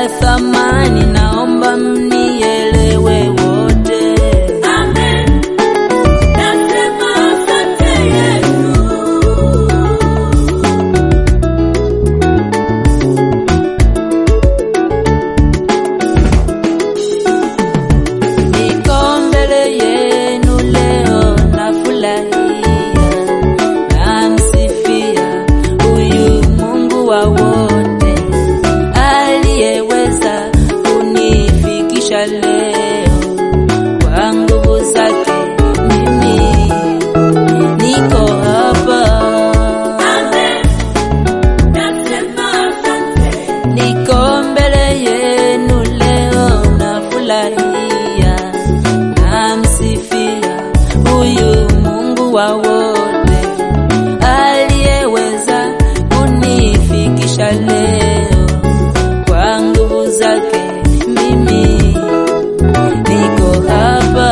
thamani, naomba mnielewe wote. Amen. Nasema asante Yesu. Niko mbele yenu leo nafurahia, namsifia huyu Mungu wa wote aliyeweza kunifikisha leo kwa nguvu zake. Mimi niko hapa, Amen. Nasema asante. niko mbele yenu leo nafurahia, namsifia huyu Mungu wa wote aliyeweza kunifikisha leo kwa nguvu zake. Mimi niko hapa,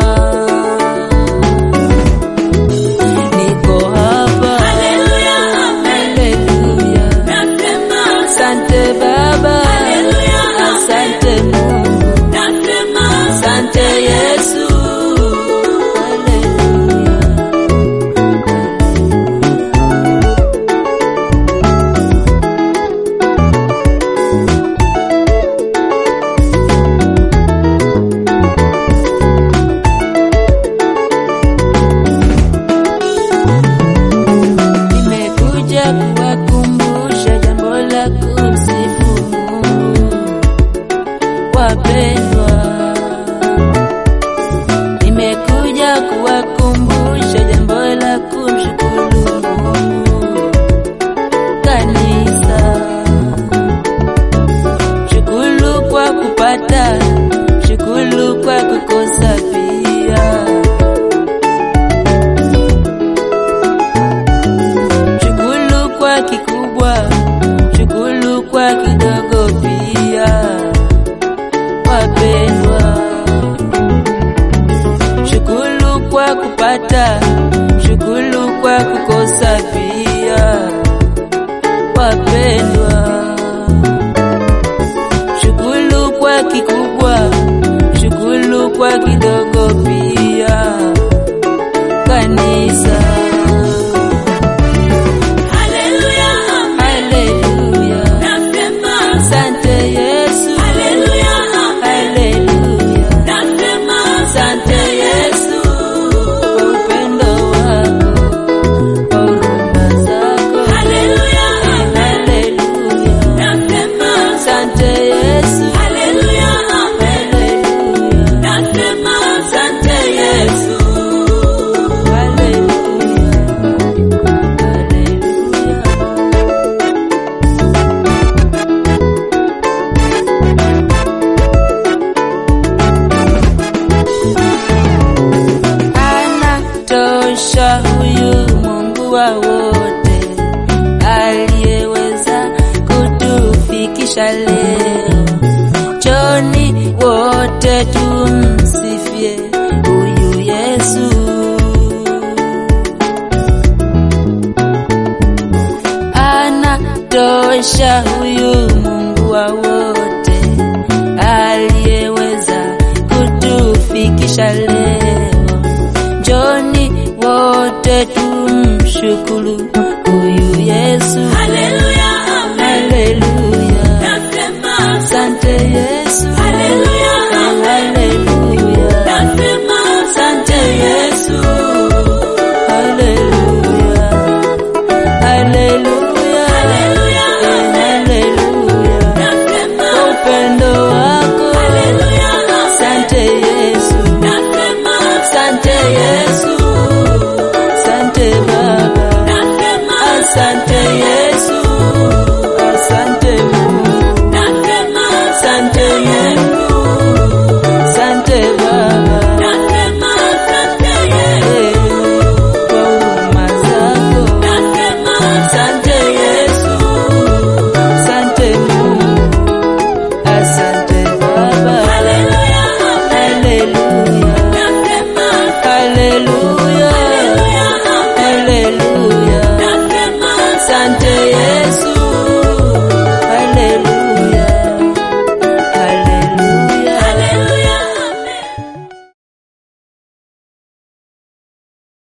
niko hapa. Haleluya, amen. Haleluya. Nasema Asante Baba, Haleluya, amen. asante Mungu, Nasema asante Yesu. Haleluya. Nimekuja kuwakumbusha jambo la kumsifu Mungu. Wapendwa, nimekuja kuwakumbusha jambo la kumshukuru Mungu. Kanisa, shukuru kwa kupata, shukuru kwa kukosa pia. Shukuru kwa kikubwa, shukuru kwa kidogo pia. Wapendwa, shukuru kwa kupata, shukuru kwa kukosa pia. Wapendwa, shukuru kwa kikubwa, shukuru kwa kidogo pia. Kanisa. Haleluya, amen. Haleluya. Nasema Asante Yesu. Haleluya, amen. Haleluya. Nasema Asante Yesu kwa upendo wako, kwa huruma zako. Haleluya, amen. Haleluya. Nasema Asante Yesu. Haleluya, amen. Haleluya. Nasema asante Yesu. Haleluya. Haleluya. Anatosha huyu Mungu wa wote aliyeweza kutufikisha leo. Choni wote tumsifie huyu Yesu. Anatosha huyu Mungu wa wote aliyeweza kutufikisha leo. Njoni wote tumshukuru huyu Yesu.